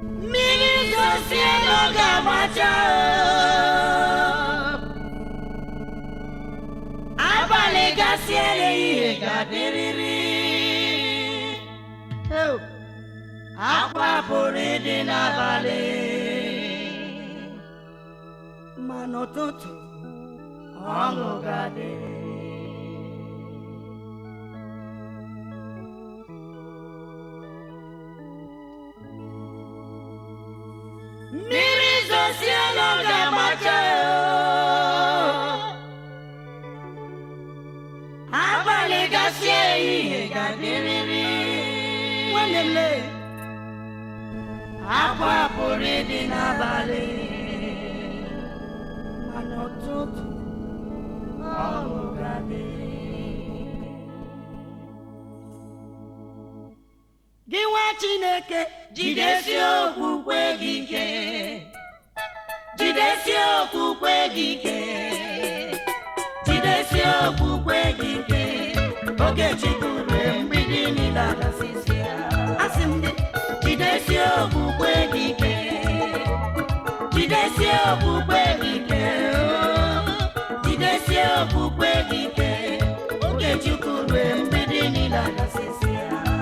mmiri zosie n'oge agbacha abalị gasie ehihie ga-adịrịrị Ew! akwa pụrụ ịdị n'abalị ma n'ụtụtụ ọṅụ ga-adị mmiri zosie n'oge agbacha abalị gasie ehihie ga-adịrịrị nwanne m lee akwa pụrụ ịdị n'abalị ma n'ụtụtụ ọṅụ ga-adị gị nwa chineke jidesie okwukwe gị ike jidesie okwukwe gị ike jidesie okwukwe gị ike oge chikwuru mgbidi niile agasịsịa asị m gị jidesie okwukwe gị ike jidesie okwukwe gị ike oo. jidesie okwukwe gị ike oge chikwuru mgbidi niile agasịsịa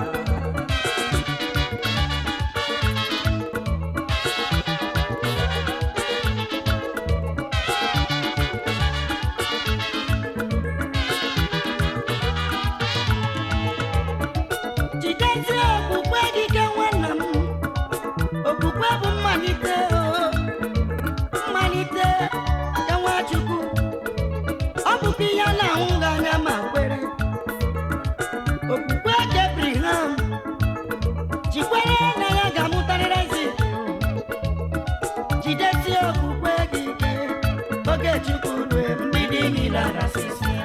jidezie okwukwe gị ike nwanna m okwukwe bụ mmalite o mmalite nke nwachukwu ọ bụkwa ihe a na-ahụghị anya ma kwere okwukwe nke Abraham jikwere na ya ga-amụtarịrị Aịzik jidezie okwukwe gị ike oge chukwu rue mgbidi niile agasịsịa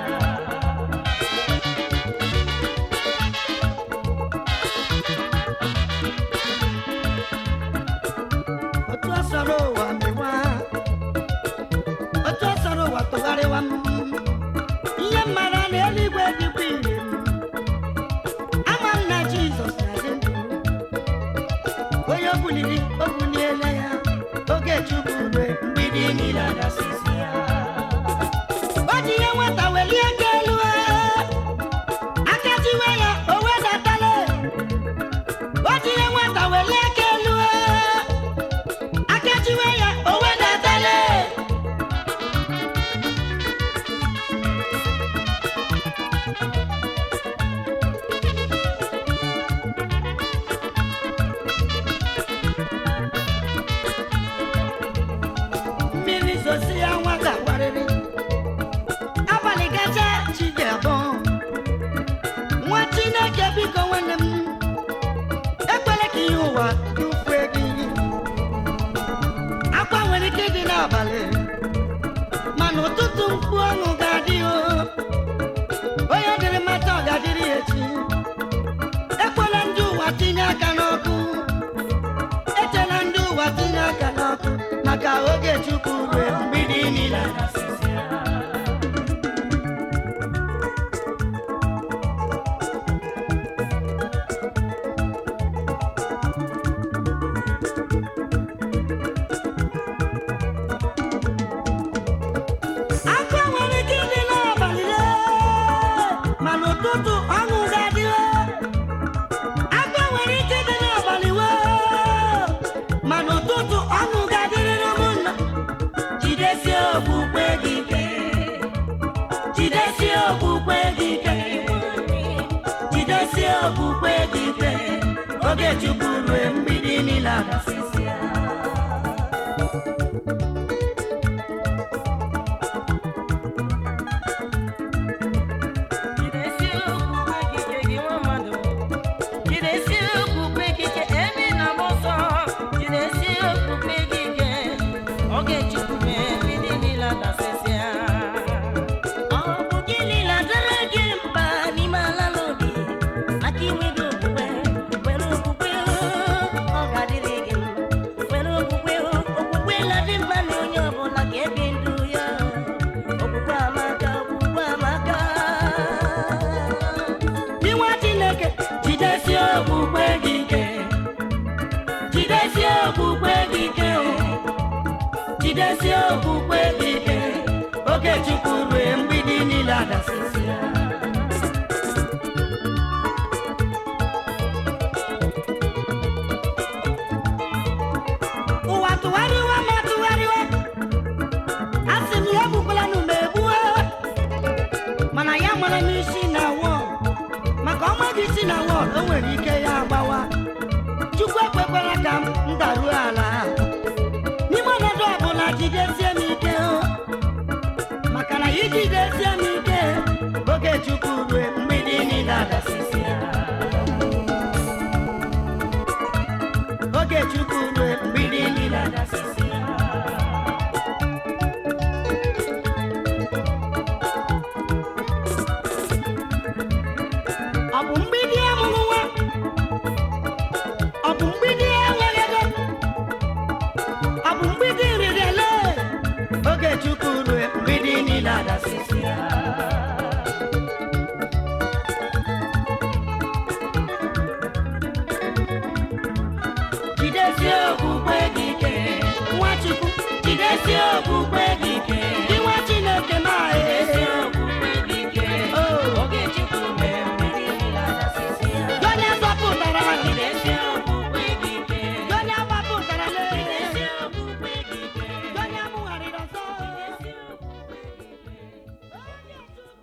otu ọ sọrọ ụwa mewa otu ọ sọrọ ụwa tụgharịwa m ihe mara na eluigwe dịkwa ire m ama m na jizọs na-adị ndụ onye o buliri o buliela ya oge chukwu rue mgbidi niile agasịsị ya o ji ihe nwata welie aka elu aka jiwe ya o wedatala o ji ihe nwata welie aka elu akajiwe ya o wedatala mmiri zosi ya nwa ga-agwarịrị abalị gacha chi ga-abọ nwa chineke biko nwanne m ekwela ka ihe ụwa dufue gị akwa nwere ike ịdị n'abalị mana ụtụtụ mkpu ọṅụ ga-adị o onye dịrị mata ọ ga-adịrị ya echi ekwela ndị ụwa tinye aka n'ọkụ echela ndị ụwa tinye aka n'ọkụ maka oge chukwu rue mgbidi niile agasịsịa. Akwa nwere ike ịdị n'abalị lee, ma n'ụtụtụ ọṅụ ga-adị lee. Akwa nwere ike ịdị n'abalị wee, ma n'ụtụtụ ọṅụ ga-adịrịrị ụmụnna. Jidesie okwukwe gị ike. Jidesie okwukwe gị ike. Jidesie okwukwe gị ike. Oge Chukwu rue mgbidi niile agasịsịa. Jidesie okwukwe gị ike gị nwa mmadụ. Jidesie okwukwe gị ike ebe ị na-agba ọsọ. Jidesie okwukwe gị ike. Oge Chukwu mee mgbidi niile adasịsịa. Ọ bụ gịnị na-adịrị gị mkpa n'ime ala n'obi maka inwe gị okwukwe were okwukwe ọ ga-adịrị gị mma. jidesie okwukwe gị ike oge chukwu rue mgbidi niile adasịsịa ụwa tụgharịwa ma tụgharịwa asị m ya egbukwala nụ ma egbuo mana ya mara m isi na wọl maka ọma gị isi na wọl o nwere ike ya agbawa chukwu ekwekwara ka m daruo ala n'ime ọnọdụ ọbụla jidesie m ike o maka na ijidesie m ike oge chukwu rue mgbidi niile adasịsịa oge chukwu rue mgbidi niile adasịsịa ọ bụ mgbidi amụrụ nwa ọ bụ mgbidi enweghị ego ọ bụ mgbidi riri ele oge chukwu rue mgbidi niile adasịsịa jidesie okwukwe gị ike nwachukwu jidesie okwukwe gị ike gị nwa chineke ma Jidesie okwukwe gị ike. Oge Chukwu mere mmiri niile adasịsịa. onye zọpụtara Jidesie okwukwe gị ike. onye agbapụtara Jidesie okwukwe gị ike. onye amụgharịrị ọzọ Jidesie okwukwe gị ike.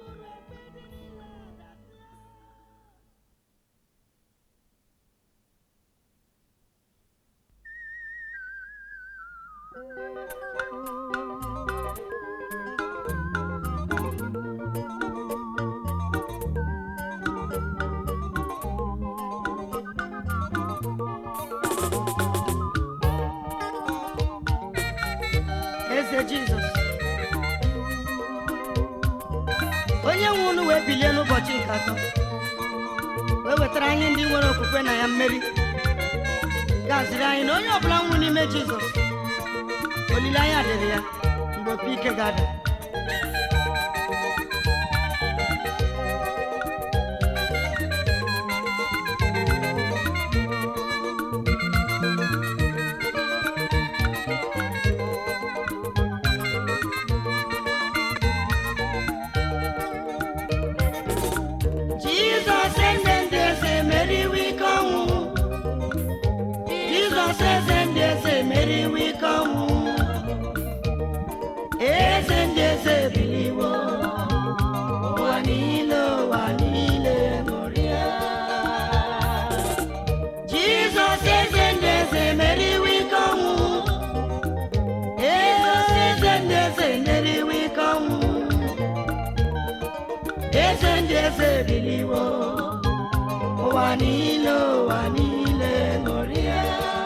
eze jizọs onye nwe unu wee bilie n'ụbọchị nke atọ wee wetara anyị ndị nwere okwukwe na ya mmeri gaziri anyị na onye ọbụla nwụ n'ime jizọs olileanya dịrị ya mgbe opi ike ga-ada jizọs eze ndị eze meriwo ike ọnwụ jizọs eze ndị eze meriwo ike ọnwụ eze ndị eze biliwo ụwa niile ụwa niile ṅụrịa jizọs eze ndị eze meriwo ike ọnwụ eze ndị eze meriwo ike ọnwụ eze ndị eze biliwo ụwa niile ụwa niile ṅụrịa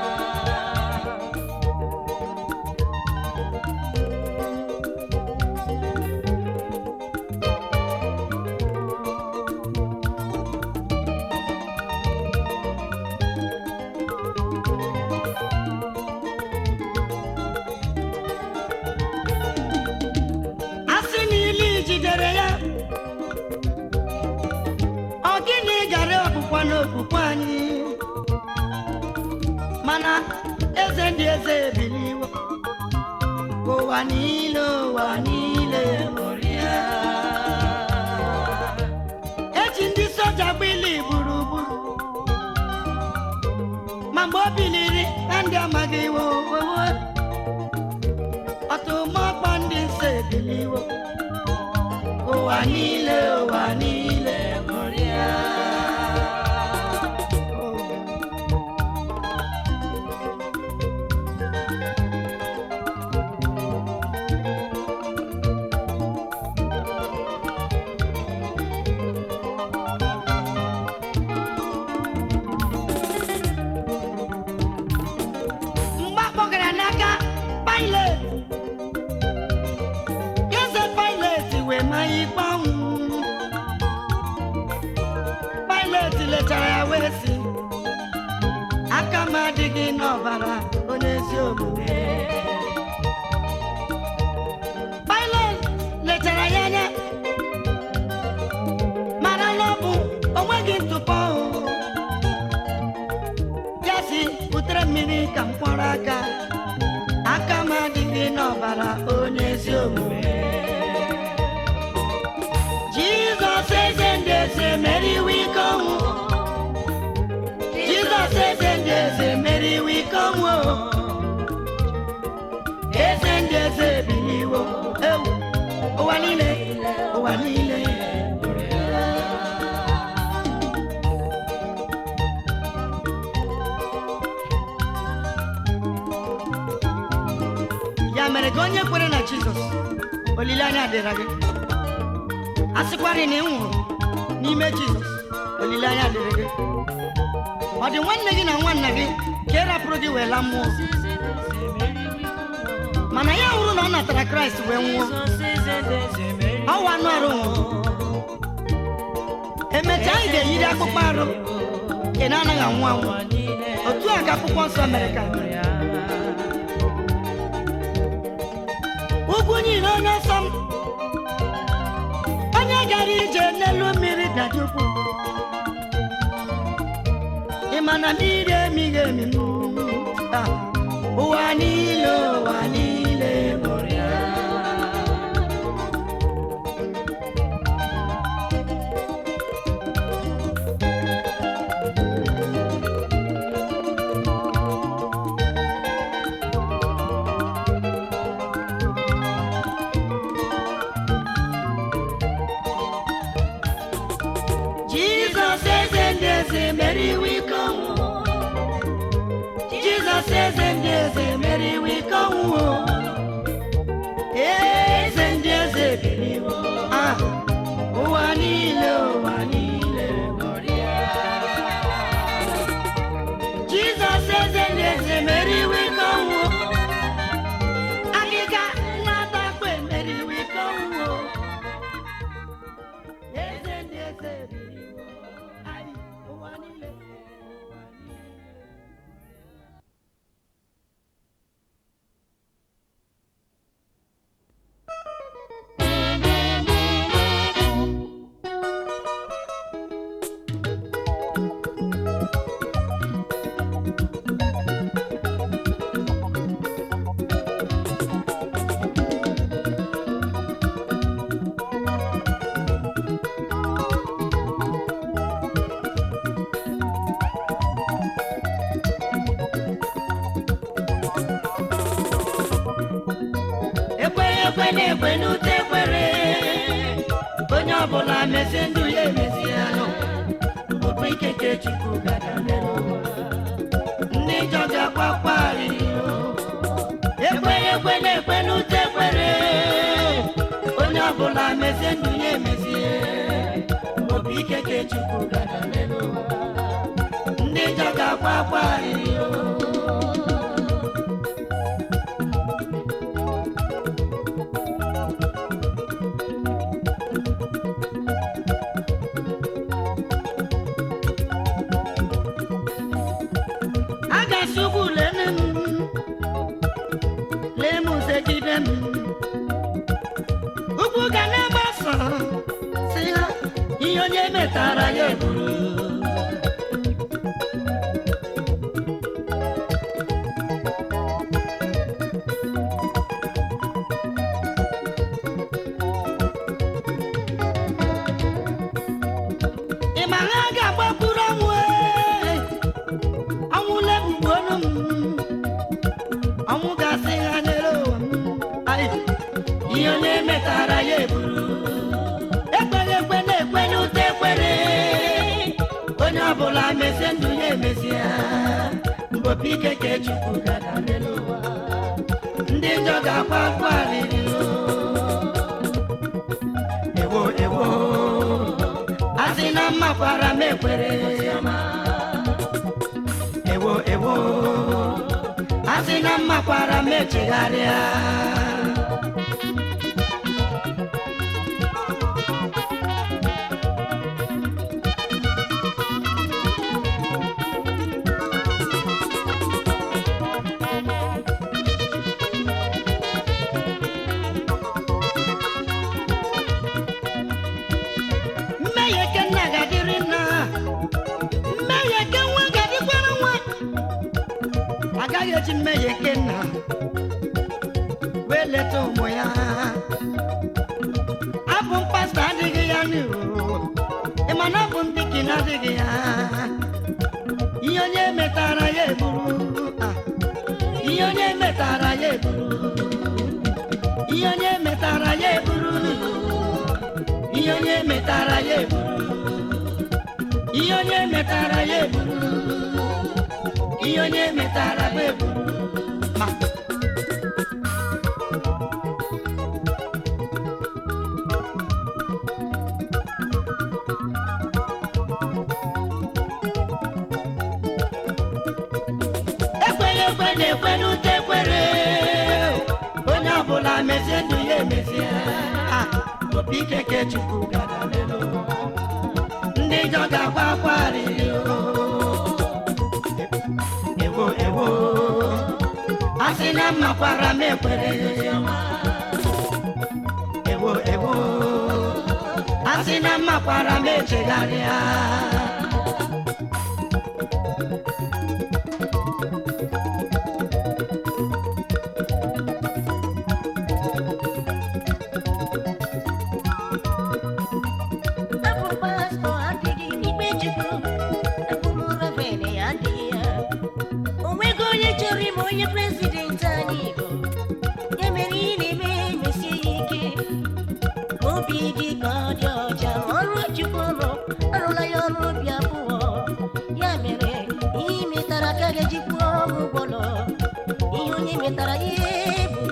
asị niile jidere ya ọ gịnị gara ọkpụkwa n'okpukpe anyị mana eze ndị eze ebiliwo ka ụwa niile ụwa niile ṅụrịa eji ndị soja gbili gburugburu ma mgbe o biliri na ndị amaghị iwe owowo ọtụmọkpọ ndị nsọ ebiliwo ụwa niile ụwa niile ṅụrịa mgbe a kpọgara n'aka Pilet eze Pilet wee maa ya ikpe ọnwụ Pilet lechara ya wee sị aka m adịghị n'ọbara onye ezi omume Pilet lechara ya anya mara na ọ bụ onweghị ntụpọ ya si butere mmiri ka m kwọrọ aka aka m adịghị n'ọbara ọbara onye ezi omume jizọs eze ndị eze meriwo ike ọnwụ jizọs eze ndị eze meriwo ike ọnwụ eze ndị eze biliwo ewu ụwa niile ụwa niile ya mere ka onye kwere na jizọs olileanya dịra gị a sịkwarị na ị nwụrụ n'ime jizọs olileanya dịrị gị ọ dị nwanne gị na nwanna gị ka ị rapụrụ gị wee laa mmụọ mana ya hụrụ na ọ natara kraịst wee nwụọ ọwa anụ arụ nwụrụ emechaa anyị ga-eyiri akpụkpọ arụ ị na-anaghị anwụ anwụ otu a ka akwụkwọ nsọ mere ka ugwu niile onye nsọ m onye gara ije n'elu mmiri dada ukwu ị ma na mmiri emighị emi Ah, ụwa niile ụwa niile ṅụrụ ya Jizọs eze ndị eze meriwo ike ọnwụ Jizọs eze ndị eze meriwo ike ọnwụ eze ndị eze biliwo Ah, ụwa niile ụwa niile ṅụrịa Jizọs eze ndị eze meriwo ike ọnwụ Agịga nwatakwa emeriwo ike ọnwụ eze ndị eze biliwo Ai, ụwa niile ụwa niile ekweghị ekwe na-ekwe n'ute ekwere onye ọbụla mezie ndụ ya emezi ya okpu ikeke chukwu gada mere ụwa ndị njọ ga-akwakwa arịrị ekweghị ekwe na-ekwe n'ute ekwere onye ọbụla mezie ndụ ya emezie okpu ikeke chukwu gada mere ụwa ndị njọ ga-akwakwa arịrị a ga-asị ugwu lene m lee m zegide m ugwu ga na-agbasa si ha ihe onye metara ya eburu ị ma ha ga-agbakwuru ọnwụ ee? ọnwụ lebugbu ọnụ m ọnwụ ga-asị ha nyere ụwa m Ai, ihe onye metara ya eburu ekweghị ekwe na-ekwe n'ute ekwere onye ọbụla mezie ndụ ya emezie mbopi ike ka chukwu gada n'elu ụwa ndị njọ ga-akwa akwa alịrị ewo ewo asị na mmakwara m ekwere ewo ewo asị na mmakwara m echegharịa mmehie ke nna ga-adịrị nna mmehie ke nwa ga-adịkwara nwa agaghị eji mmehie ke nna wee leta ụmụ ya abụ m pastọ adịghị ya n'iwu ịma na abụ m dikin adịghị ya ihe onye metara ya eburu ah, ihe onye metara ya eburu ihe onye metara ya eburu ihe onye metara ya eburu ihe onye metara ya eburu ihe onye metara ya eburu ma ekweghị ekwe na-ekwe n'ute ekwere onye ọbụla mezie ndụ ya emezie Ah, obi ike ke chukwu gara lelo ndị njọ ga-akwa akwa arịrị o. ewo ewo a sị na mmakwara m ekwere ewo ewo a sị na mmakwara m echegharịa Abụ pastọ adịghị n'ikpe Chukwu, abụ m reverend adịghị ya. O nweghị onye chọrọ ime onye prezidenti anyị Igbo. Ya mere ị na-eme mesie ya ike. Ma obi gị ka ọ dị ọcha ma ọrụ Chukwu ọrụ arụla ya ọrụ obi abụọ. Ya mere ihe ị metara ka ga-eji kwụọ ọgwụ ụgwọ ụlọ. Ihe onye metara ya eburu.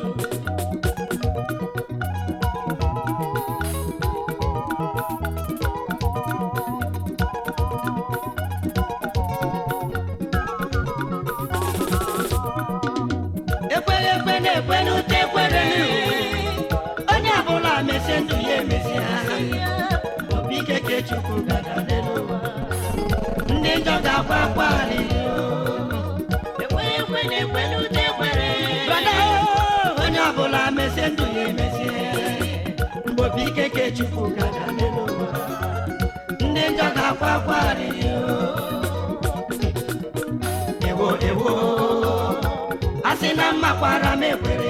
ekweghị ekwe na-ekwe n'ute ekwere onye ọbụla mesie ndụ ya emezie obi ike ke chukwu gara n'elu ụwa ndị njọ ga-akwa akwa arịrị brọda onye ọbụla mesie ndụ ya emezie mgbe obi ike ke chukwu gara n'elu ụwa ndị njọ ga-akwa akwa arịrị ewo ewo a sị na mmakwara m ekwere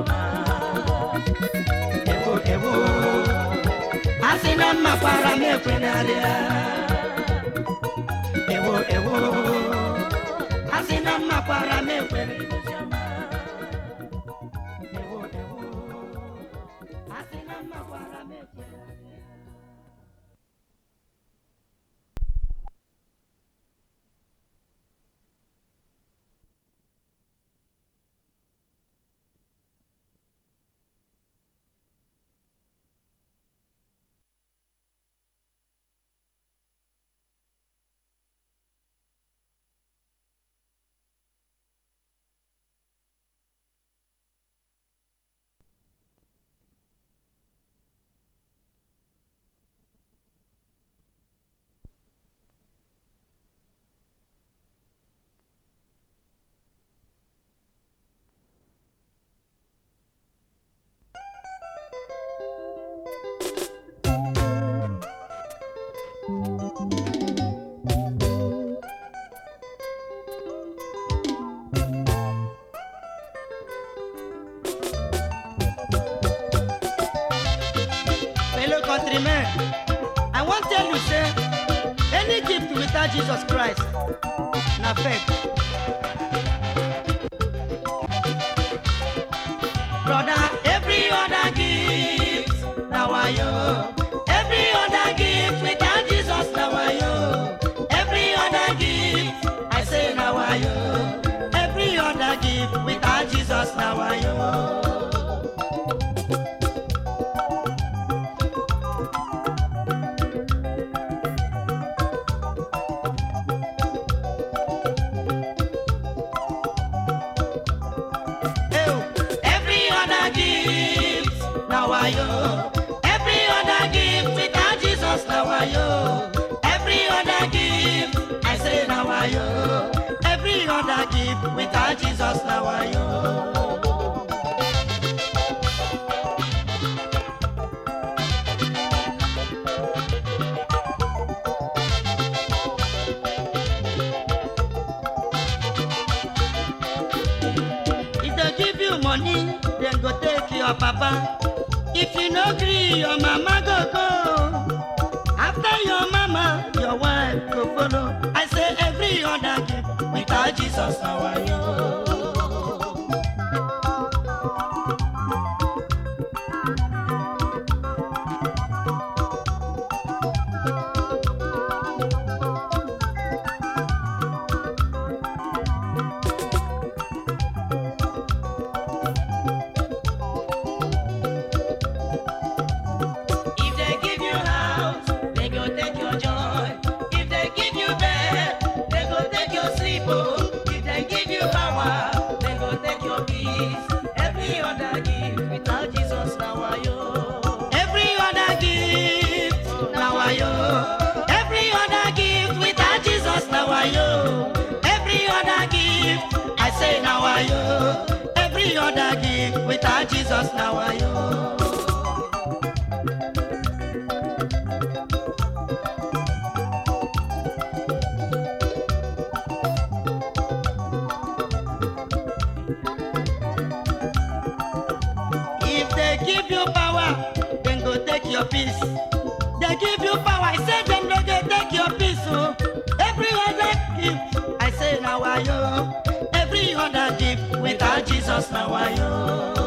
ewo ewo a sị na mmakwara m ekwenarịa ewo ewo a sị na mmakwara m ekwere ewo ewo a sị na mmakwara m ekwere fellow countrymen i wan tell you say any gift without jesus christ na fake brother every other gift na wayo every other gift without jesus na wayo every other gift i say na wayo every other gift without jesus na wayo. Ew, Every other gift, now I yo. Every other gift without Jesus, now I yo. Every other gift, I say now I yo. Every other gift without Jesus, now I yo. If they give you money, then dem go take your papa if you no gree your mama go go after your mama your wife go follow i say every other gift without jesus na wayo. If they give you house, they go take your joy. If they give you bed, they go take your sleep. Oh. If they give you power, they go take your peace. Every other gift without Jesus now why yo. Every other gift, now I yo. Every other gift without Jesus, now I yo. Every other gift, I say now I yo. Every other gift without Jesus, now I yo. If they give you power, then go take your peace. They give you power, I say them no go take your peace. Oh. Every other gift, I say now I yo. Every other gift without Jesus now I yo.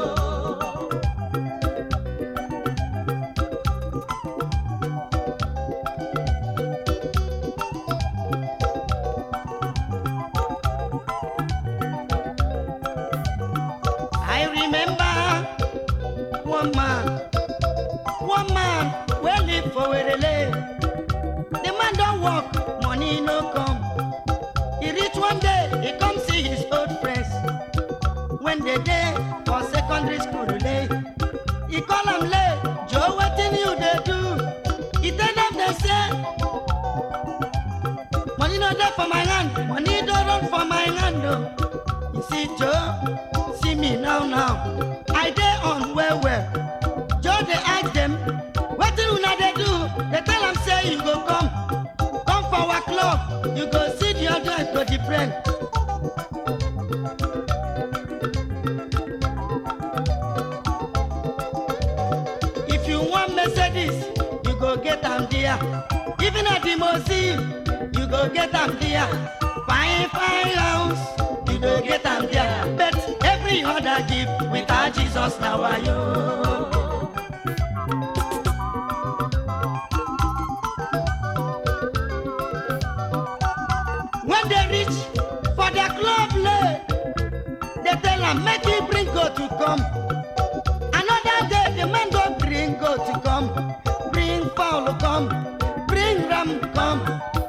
I remember one man, one man wey live for Werele. The man don work, money no come. He reach one day, he come see his old friends. When they dey for secondary school lay, he call am lay, Joe wetin you dey do? He tell them dey say, money no dey for my hand, money don run for my hand o. You see Joe, see me now now. I dey on well well. Joe dey ask them, wetin una dey do? They tell am say you go come, come for our club. You go see the other go the friend. If you want Mercedes, you go get am there. Even at the museum, you go get am there. Fine, fine house, you go get am there. But every other gift without Jesus now are you. When they reach for their club lay, they tell am make you bring goat to come. Another day the man go bring goat to come, bring fowl come, bring ram come.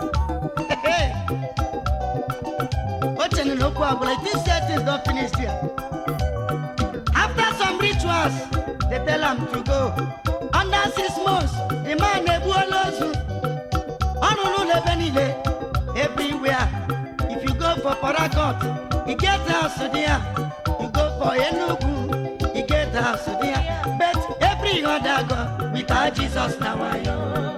Ochenu n'okwu ọbụla it is said things don finish there. After some rituals, they tell am to go. Under six months, the man egbuola ozu. Ọ rụrụ ụlọ ebe niile, everywhere. If you go for Port Harcourt, you get house there. You go for Enugu, you get house there. But every other God, without Jesus na wayo.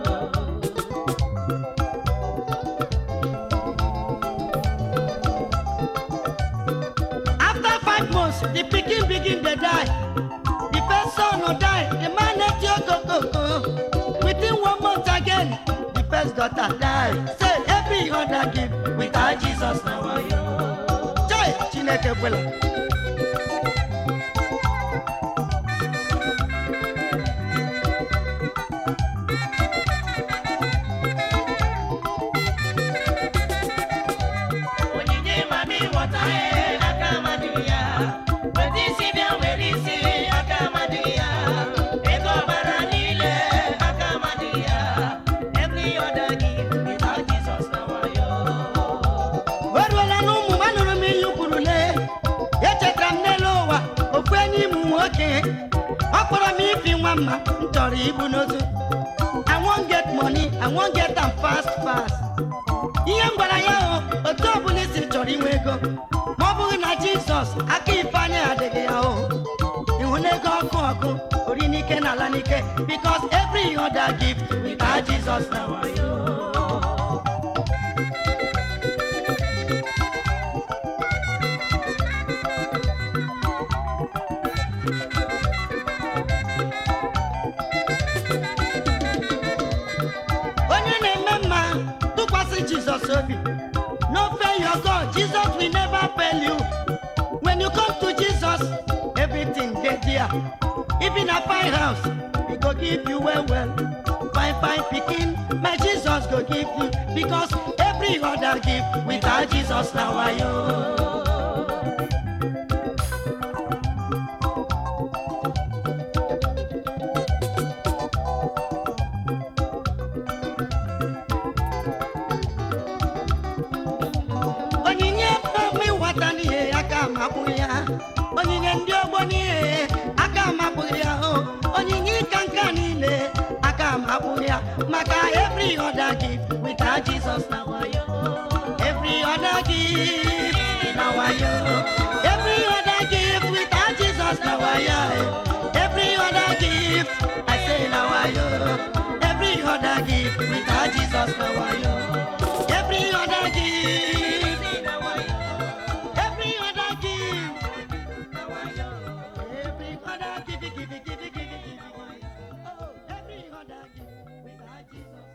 After five months, the pikin begin dey die. The first son no die, the man eti okokoko. Within one month again, the first daughter die. Say every other gift without Jesus na wayo. Joy Chineke kwela. Onyinye mami ghọta ihe aka amadị ya. Weta isi bịa were isi aka amadị ya. Ego ọbara niile aka amadị ya. Every other gift without Jesus na wayo. O ruola n'ụmụ m anụrụ m ihe kwuru lee. Echetara m n'elu ụwa ofu enyi m nwoke. Ọ kpọrọ m ifi nwa mma m chọrọ ibu n'ozu. I wan get money, I wan get am fast fast. Ihe m gwara ya o, otu ọbụla isi chọrọ inwe ego. Ma ọ bụghị na Jizọs, aka ifeanyị adịghị ya o. Ịhụ na ego ọkụ ọkụ, ori n'ike na ala n'ike. Because every other gift without Jesus na wayo. here even a fine house he go give you well well fine fine pikin my jesus go give you because every other gift without jesus na wayo. onyinye ọma ịwata n'ihe aka amakwụghị ya onyinye ndị ọgbọ n'ihe aka amakwụghị ya o onyinye ịka nka niile aka amakwụghị ya maka every other gift without Jesus na wayo every other gift na wayo every other gift without Jesus na wayo every other gift I say na wayo every other gift without Jesus na wayo every other gift Every other gift. Every other gift, give, give, give, give, give, give. Oh, every other gift without Jesus.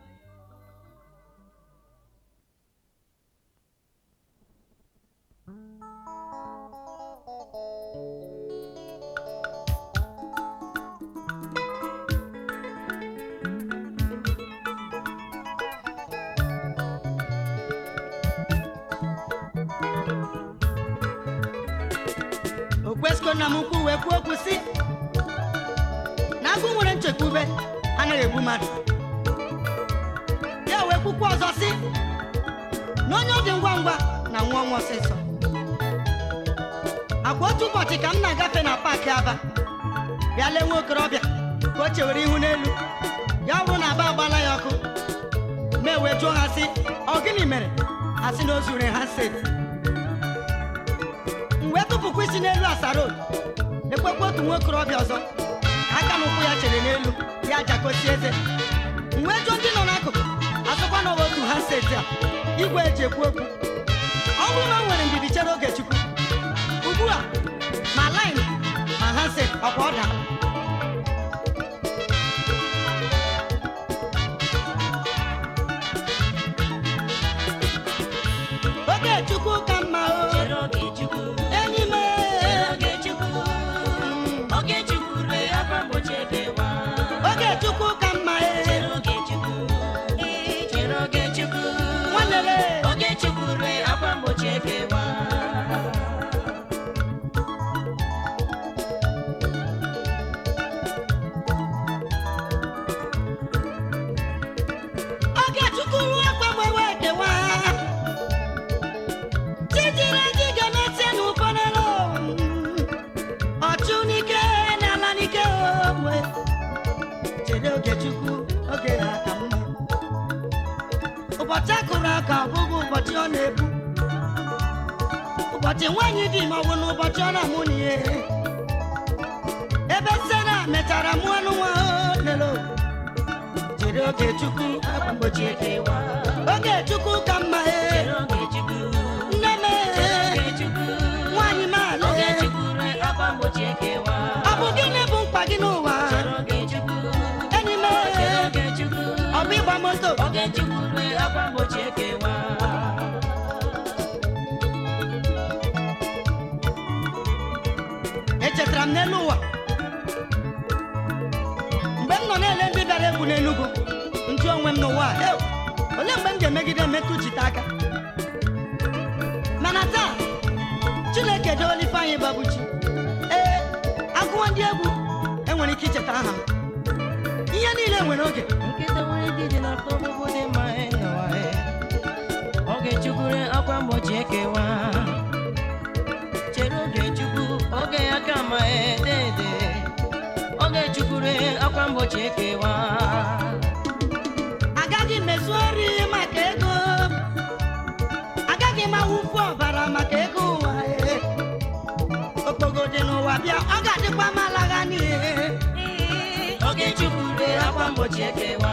okwesịgo nna m ukwu wee kwuo okwu si na agụ nwere nchekwube anaghị egbu mmadụ ya wee kwukwa ọzọ si na onye ọ dị ngwa ngwa na nwa ọnwa ọsịsọ agwa otu ụbọchị ka m na-agafe na paakị aba bịa lee nwa okorobịa ka o chewere ihu n'elu ya bụrụ na aba agbala ya ọkụ ma e wee jụọ ha si ọ gịnị mere ha sị na o zuru ha seti m wee tụpụkwa isi n'elu asarod ekwekwa otu nwa okorobịa ọzọ ka aka na ụkwụ ya chere n'elu ya jakosi eze m wee jụọ ndị nọ n'akụkụ asụkwa na ọwa otu ha seti a igwe eji ekwu okwu ọ bụrụ na o nwere ndidi chere oge chukwu ugbu a ma lin ma ha set ọkwa ọ daa oge chukwu ka mma o Chere oge Chukwu. enyi m Chere oge Chukwu. Oge Chukwu rue akwa mgbochi ekewa. oge chukwu ka mma e Chere oge Chukwu. Ee, chere oge Chukwu. nwanne m Oge Chukwu rue akwa mgbochi ekewa. oge chukwu ruo akpagbewe ekewa tijiri gị ga-emesie n'ụfọdụ ọchụ n'ike n'ala n'ike onwe chere oge chukwu oge ha ka mma ụbọchị akụrụ aka ọ bụghị ụbọchị ọ na-ebu ụbọchị nwaanyị dị ma ọ bụ n'ụbọchị ọ na-amụ n'ihe ebe sena mechara mụọ nwa lelo chere oge chukwu akwa mgbochi ekewa oge chukwu ka mma e Chere oge Chukwu. nne m Chere e oge Chukwu. nwaanyị maala Oge Chukwu rue akwa mgbochi ekewa. ọ bụ gịnị bụ mkpa gị n'ụwa Chere oge Chukwu. enyi m Chere oge Chukwu. ọ bụ ịgba moto Oge Chukwu rue akwa mgbochi ekewa. echetara m n'elu ụwa mgbe m nọ na-ele ndị bịara egwu n'enugwu njụ onwe m n'ụwa a, "Ew, olee mgbe m ga-emegide metụ jite aka mana taa chineke edola ifeanyị babuchi ee agụọ ndị egwu enwere ike icheta aha m ihe niile nwere oge nkịta nwere ndị dị n'afọ ọgbụgbụ dị mma ịnọwa oge chukwure akwa mgbochi ekewa chere oge chukwu oge ya ka ma edede oge chukwure akwa mgbochi ekewa agaghị m ezu ori maka ego agaghị m awụfu ọbara maka ego ụwa ee. okpogo dị n'ụwa bịa ọ ga-adịkwa m alagha n'ihe oge chukwure akwa mgbochi ekewa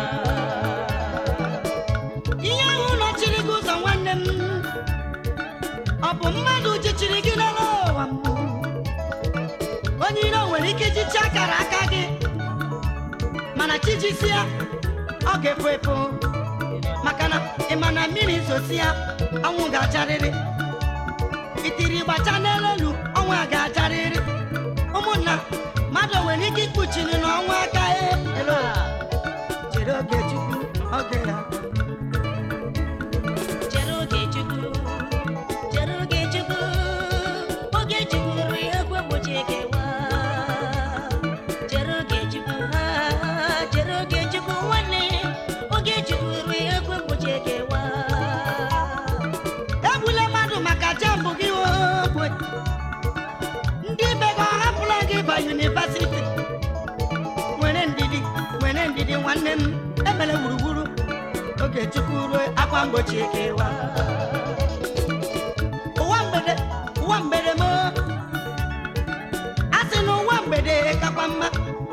ihe ahụ nọchiri gị ụzọ nwanne m ọ bụ mmadụ jichiri gị n'elu ụwa m onye iro nwere ike ijichi akara aka gị mana chijisi ya ọ ga-efu efu maka na ị ma na mmiri zosi ya ọnwụ ga-acharịrị itiri gbacha n'elu elu ọnwa ga-acharịrị ụmụnna yunivasiti nwere ndidi nwere ndidi nwanne m emere gburugburu oge chukwu ruo akwa mgbochi ekewa ụwa mgbede ụwa mgbede m a sị na ụwa mgbede kakwa mma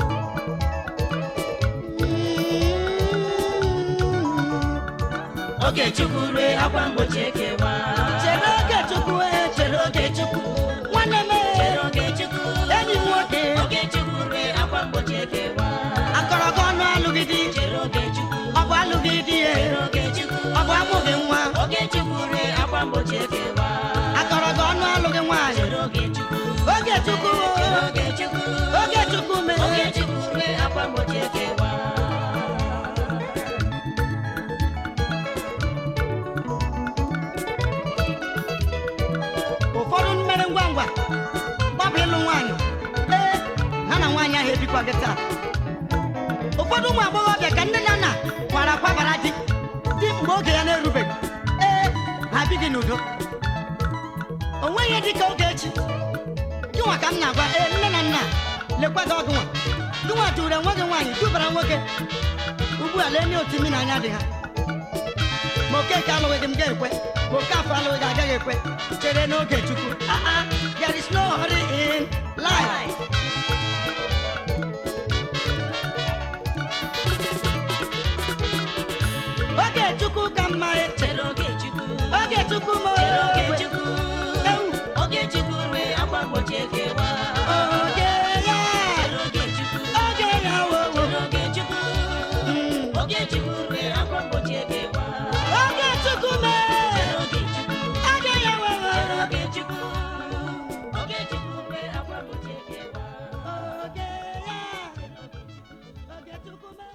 oge chukwu rue akwa mgbochi ekewa chere oge chukwu e chere oge chukwu nwanne m chere e, oge chukwu enyi m nwoke oge chukwu rue akwa mgbochi ekewa akọrọ gị ọnụ alụghị di chere oge chukwu ọ bụ alụghị di ya chere oge chukwu ọ bụ amụghị nwa oge chukwu rue akwa mgbochi ekewa akọrọ gị ọnụ alụghị nwaanyị chere oge chukwu oge chukwu chere oge chukwu oge chukwu oge mere chukwu rue akwa mgbochi ekewa ụfọdụ mmere ngwa ngwa gbapụ ịlụ nwaanyị ee ha na nwaanyị ahụ ebikwa gị taa ụfọdụ ụmụ agbọghọbịa ka nne na nna kwara kwabara di di mgbe oge ya na-erubeghị ee ha bighị n'udo o nweghị ihe dị ka oge echi gịnwa ka m na-agwa ee nne na nna lekwa gị ọgụ nwa gịnwa tụrụ enwe gị nwaanyị tụbara nwoke ugbu a lee nye otu imi na anya dị ha ma okeke alụghị gị m ga-ekwe ma oke afọ alụghị gị agaghị ekwe chere n'oge chukwu Ah, ah, there is no hurry in life oge chukwu ka mma e, chere oge chukwu oge chukwu ma chere oge oge chukwu Ewu. oge chukwu rue akwa mgbochi ekewa oge ya chere oge chukwu oge ya wowo chere oge chukwu Mm. oge chukwu rue akwa mgbochi ekewa oge chukwu mee chere oge chukwu oge ya wowo chere oge chukwu oge chukwu rue akwa mgbochi ekewa oge ya oge chukwu mee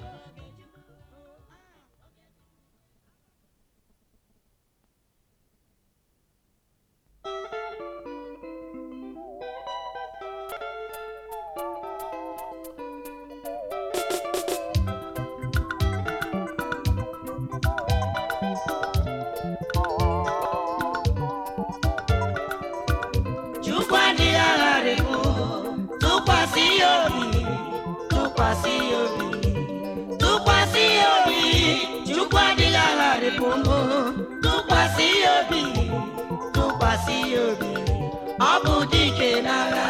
Chukwu adịghị agharịpụ tụkwasị ya obi tụkwasị ya obi tụkwasị ya obi Chukwu adịghị agharịpụ mụ tụkwasị ya obi tụkwasị ya obi ọ bụ dike n'agha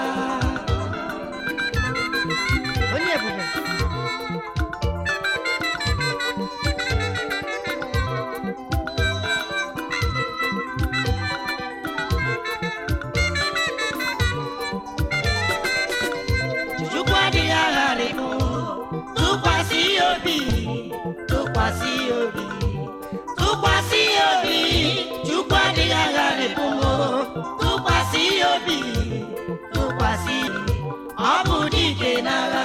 onye ebube Chukwu adịghị agharịpụ tụkwasị ya obi tụkwasị ya obi tụkwasị ya obi Chukwu adịghị agharịpụ tụkwasị ya obi tụkwasị ya obi ọ bụ dike n'agha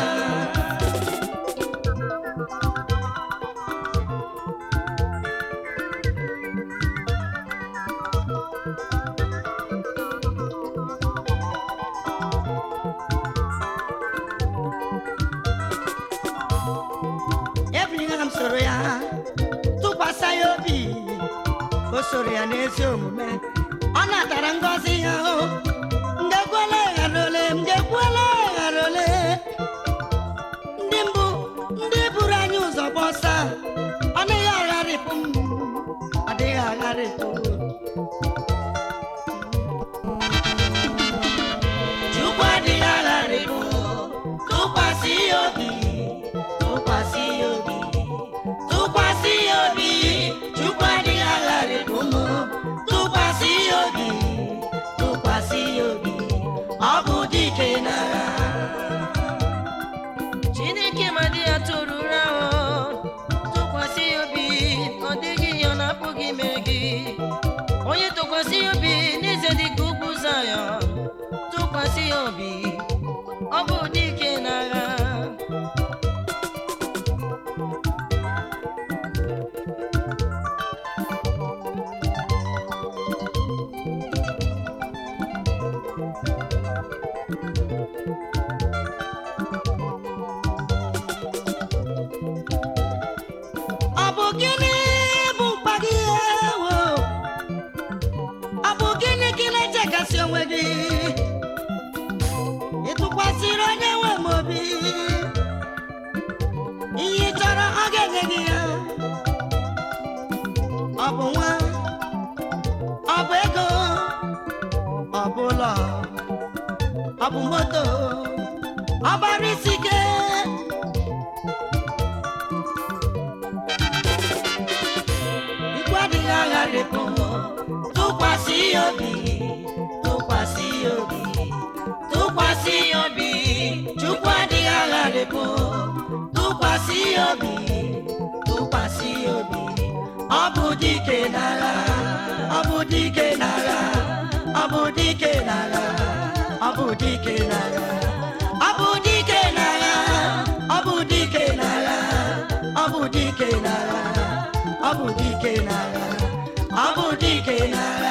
ebụnyere m soro ya tụkwasị ya obi o soro ya n'ezi omume ọ natara ngọzi ya o ngekwela ghara ole m ngekwela ghara ole ndị mbụ ndị buru anyị ụzọ gbọsa ọ dịghị agharịpụ m ọ dịghị agharịpụ m. Chukwu adịghị agharịpụ tụkwasị ya obi tụkwasị ya obi tụkwasị ya obi Chukwu adịghị agharịpụ m tụkwasị ya obi tụkwasị ya obi ọ bụ dike n'agha chineke ma dị ya tụrụ ụra o tụkwasị ya obi ọ dịghị ihe ọ na-apụghị mere gị onye tụkwasị ya obi n'eze dị ka ugwu Zayọn tụkwasị ya obi ọ bụ dike n'agha ọ bụ gịnị bụ mkpa gị ewo ọ bụ gịnị ka ị na-echekasị onwe gị ịtụkwasị gị ya ọ bụ nwa ọ bụ ego ọ bụ ụlọ ọ bụ moto ọ bara isi ike mkpu adịghị agharịpụ tụkwasị ya obi tụkwasị ya obi tụkwasị ya obi chukwu adịghị agharịpụ tụkwasị ya obi tụkwasị ya obi ọ bụ dike n'agha ọ bụ dike n'agha ọ bụ dike n'agha ọ bụ dike n'agha ọ bụ dike n'agha ọ bụ dike n'agha ọ bụ dike n'agha ọ bụ dike n'agha ọ bụ dike n'agha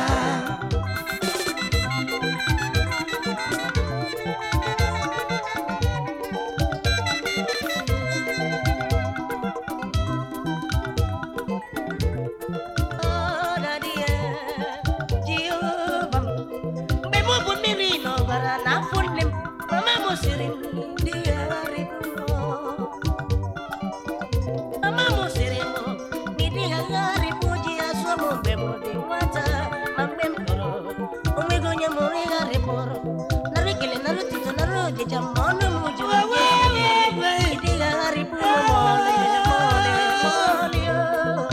Oh, daddy, eh, Jehova m. mgbe mụ bụ mmiri n'ọbara n'afọ nne m mama m siri m dị gharịpụ mama m siri m n'ịdị gharịpụ ji ya sụọ m mgbe m dị nwata ma mgbe m tọrọ onweghị onye mụrụ ịgharịpụrụ nara ekele nara otuto nara ojija ma ọnụ m jụrụ ịdị gharịpụ m ma ọlị ma ọlị ma ọlị oh.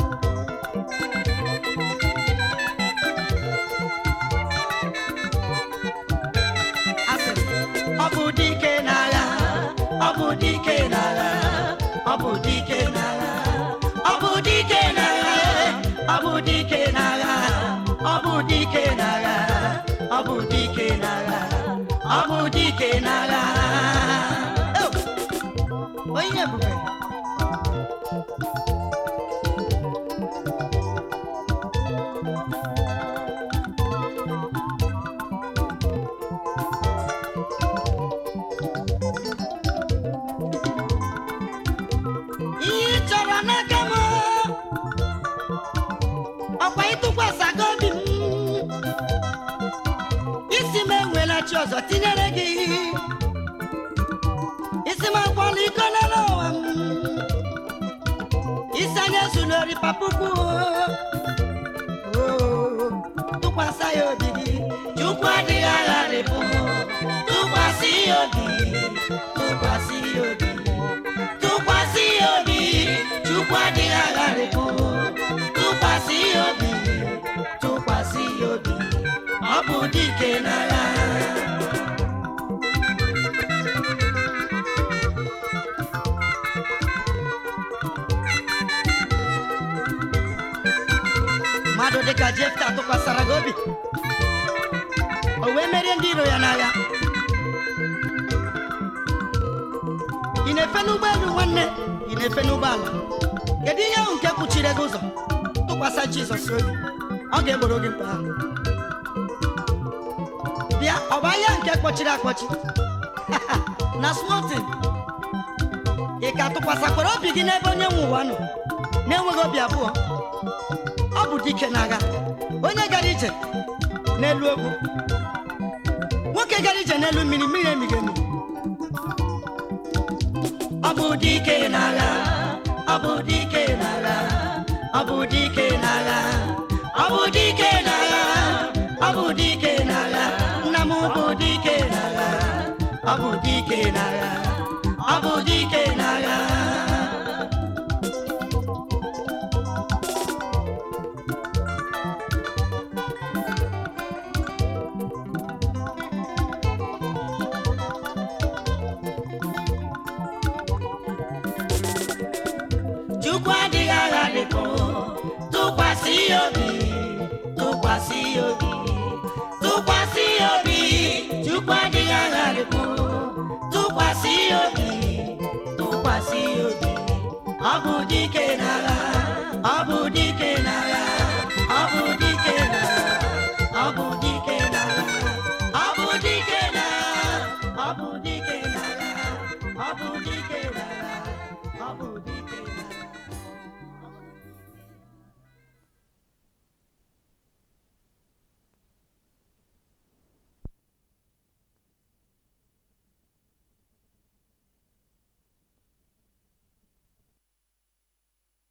asị m, ọ bụ dike n'agha ọ bụ dike n'agha ọ bụ dike n'agha ọ bụ dike n'agha ọ bụ dike n'agha ọ bụ dike n'agha ọ bụ dike n'agha ọ bụ dike n'agha Oh! onye ebube ihe ị chọrọ n'aka m ọkwa ịtụkwasịgo obi m isi m enwela chi ọzọ tinyere gị isi m akwọla iko n'elu ụwa m isi anya zulori papupu tụkwasị ya obi gị chukwu adịghị agharịpụ tụkwasị ya obi tụkwasị ya obi tụkwasị ya obi chukwu adịghị agharịpụ tụkwasị ya obi tụkwasị ya obi ọ bụ dike n'agha mmadụ dịka jefta tụkwasara gị obi o wee merie ndị iro ya n'agha ị na-efe n'ụgbọelu nwanne ị na-efe n'ụgbọala kedu ihe ahụ nke kpuchiri gị ụzọ tụkwasị jizọs obi ọ ga-egboro gị mkpa ahụ bịa ọ bụ ahịa nke kpọchiri akpọchi na smotin ị ka tụkwasịkwara obi gị n'ebe onye nwe ụwa nọ na-enweghị obi abụọ ọ bụ dike n'agha onye gara ije n'elu ogwu nwoke gara ije n'elu mmiri mmiri emighị emi ọ bụ dike n'agha ọ bụ dike n'agha ọ bụ dike n'agha ọ bụ dike n'agha ọ bụ dike n'agha nna m bụ dike n'agha ọ bụ dike n'agha ọ bụ dike n'agha chukwu adịghị agharịpụ tụkwasị ya obi tụkwasị ya obi